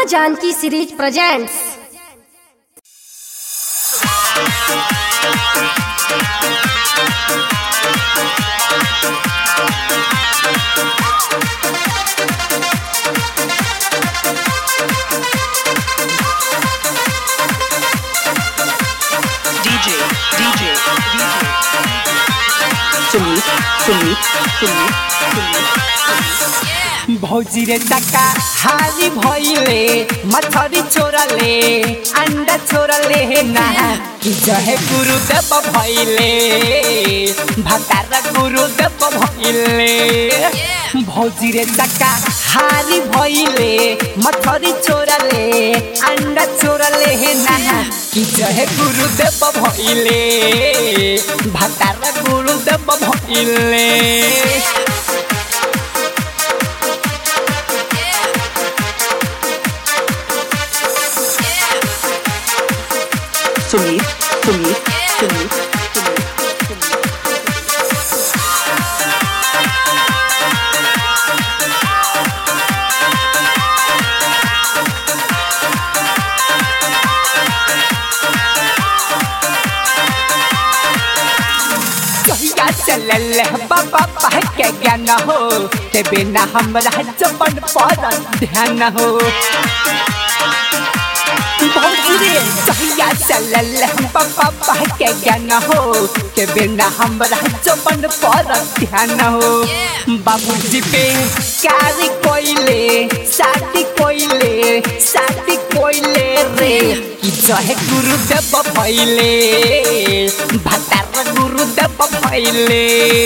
Janaki series presents DJ, DJ, DJ. Sumit, Sumit, Sumit, Sumit. भौजी रे टका हारी भइले मछरी छोरले अंडा छोरले ना कि जहे गुरुदेव भइले भतार गुरुदेव भइले भौजी रे टका हारी भइले मछरी छोरले अंडा छोरले ना कि जहे गुरुदेव भइले भतार गुरुदेव भइले Sumit, Sumit, Sumit, Sumit. कहिया चलल बाबा पाह के ज्ञान हो ते बिना हमरा जपन पर ध्यान हो भौजरे कहिया चलल बाबा पाह के ज्ञान हो ते बिना हमरा जपन पर ध्यान हो बाबूजी पे कार कोइले शादी कोइले शादी कोइले रे कि जहे गुरुदेव भइले भतार गुरुदेव भइले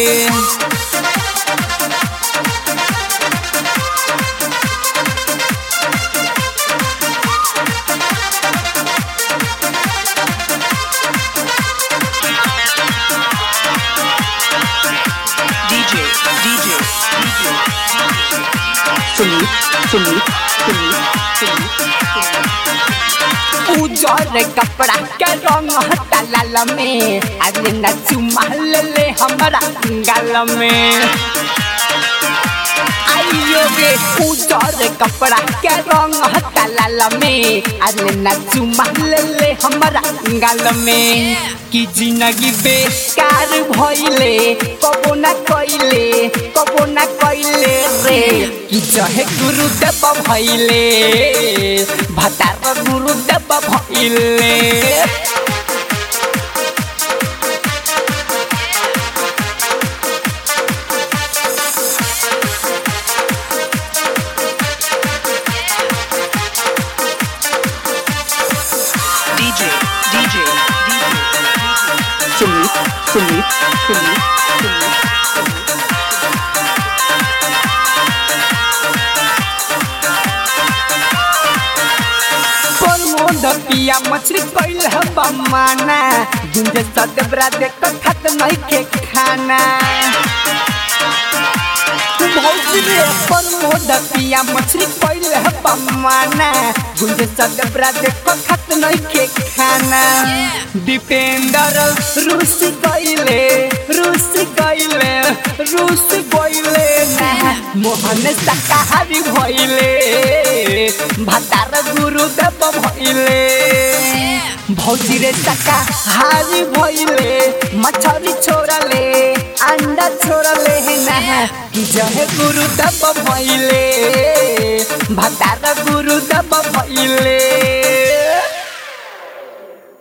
DJ, DJ, DJ. Sumit, Sumit, Sumit, Sumit, Sumit. उजर कपड़ा के रंग हटा लाल में अरे न चुमा ले ले हमरा गाल में आइयो गे उजर कपड़ा के रंग हटा लाल में अरे न चुमा ले ले हमरा गाल में कि जिंदगी बेकार भइले कबो ना कइले कबो ना कइले रे कि जहे गुरुदेव भइले भतार गुरुदेव भइले DJ, DJ, DJ. Sumit, Sumit, Sumit, Sumit. Pramod पिया मछली कैल बमाना गुंज सदबरा देख खत नहीं के खाना भौजी रे प्रमोद पिया मछली कैल बमाना गुंज सदबरा देख खत नहीं के खाना दीपेंद्र रूस कैले रूस कैले रूस कैले ना मोहन शाकाहारी भइले भतार गुरुदेव भइले भौजी रे शाकाहारी भइले मछरी छोड़ले अंडा छोड़ले ना कि जहे गुरुदेव भइले भतार गुरुदेव भइले